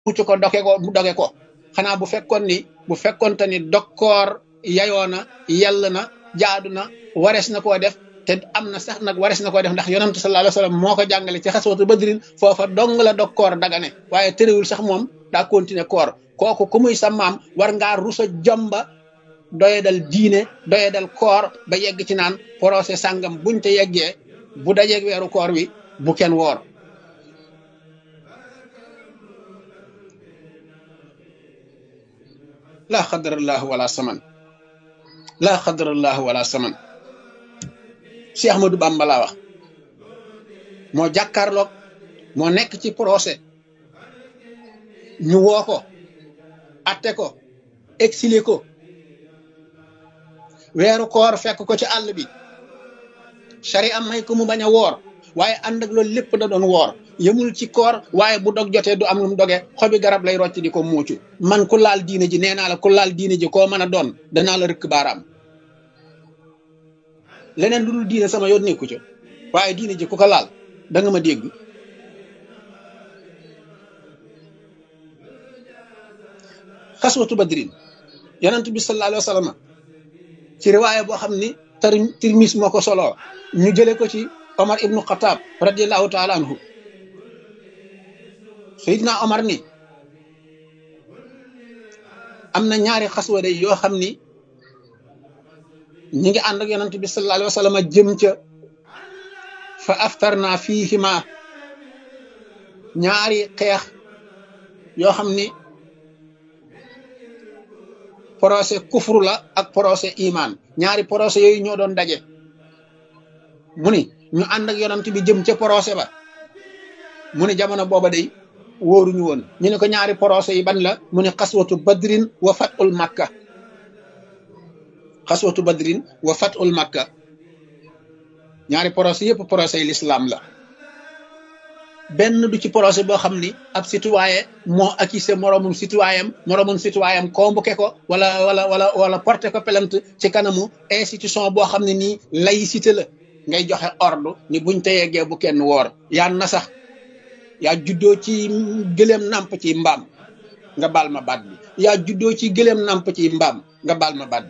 mucc ko doge ko mu doge ko xanaa bu fekkoon ni bu fekkoonte ni dokkoor yayoo na yell na jaadu na warees na koo def te am na sax nag warees na koo def ndax yonantu sallallahu alayhi wasallam moo ko jàngale ci xaswatu badrin foofa dong la dokkoor dagane waaye tëréwul sax moom daa continuer koor kooku ku muy sa maam war ngaa rusa jomba doye dal diine doye dal koor ba yegg ci naan procès sàngam buñ te yeggee bu dajeeg weeru koor wi bu kenn woor laa xadarallahu wala saman laa xadarallahu wala saman si Ahmadou Bamba laa wax moo jàkkaarloog moo nekk ci procès ñu woo ko atte ko exilé ko weeru koor fekk ko ci àll bi sari am may ko mu bañ a woor waaye ànd ak loolu lépp da doon woor yëmul ci koor waaye bu dog jotee du am lu mu doge xobi garab lay rocc di ko muucu man ku laal diine ji nee naa la ku laal diine ji koo mën a doon danaa la rëkk baaraam leneen lu dul diine sama yoon nekku ca waaye diine ji ku ko laal da nga ma dégg xaswatu badrin yonent bi sallallahu alayhi wa sallam ci riwaaya boo xam ni tar tirmis moo ko soloo ñu jële ko ci omar ibnu xataab radiallahu taala anhu sayidna omar ni am na ñaari xaswa day yoo xam ni ñi ngi ànd ak yonent bi sallallahu alayhi wa sallam jëm ca fa aftarna fiihima ñaari xeex yoo xam ni procès kufru la ak procès iman ñaari procès yooyu ñoo doon daje mu ni ñu ànd ak yonent bi jëm ca procès ba mu ni jamono booba day wóoruñu woon ñu ne ko ñaari procès yi ban la mu ne xaswatu badrin wa fatul makka xaswatu badrin wa fatul makka ñaari procès yëpp procès yi l'islam la benn du ci procès boo xam ni ab citoyen moo accusé moroomum citoyen moroomum citoyen convoqué ko wala wala wala wala porté ko plainte ci kanamu institution boo xam ne nii laïcité la ngay joxe ordre ni buñ te yeggee bu kenn woor yaa na sax yaa juddoo ci gëléem nàmp ci mbaam nga baal ma baat bi yaa juddoo ci gëléem nàmp ci mbaam nga baal ma baat bi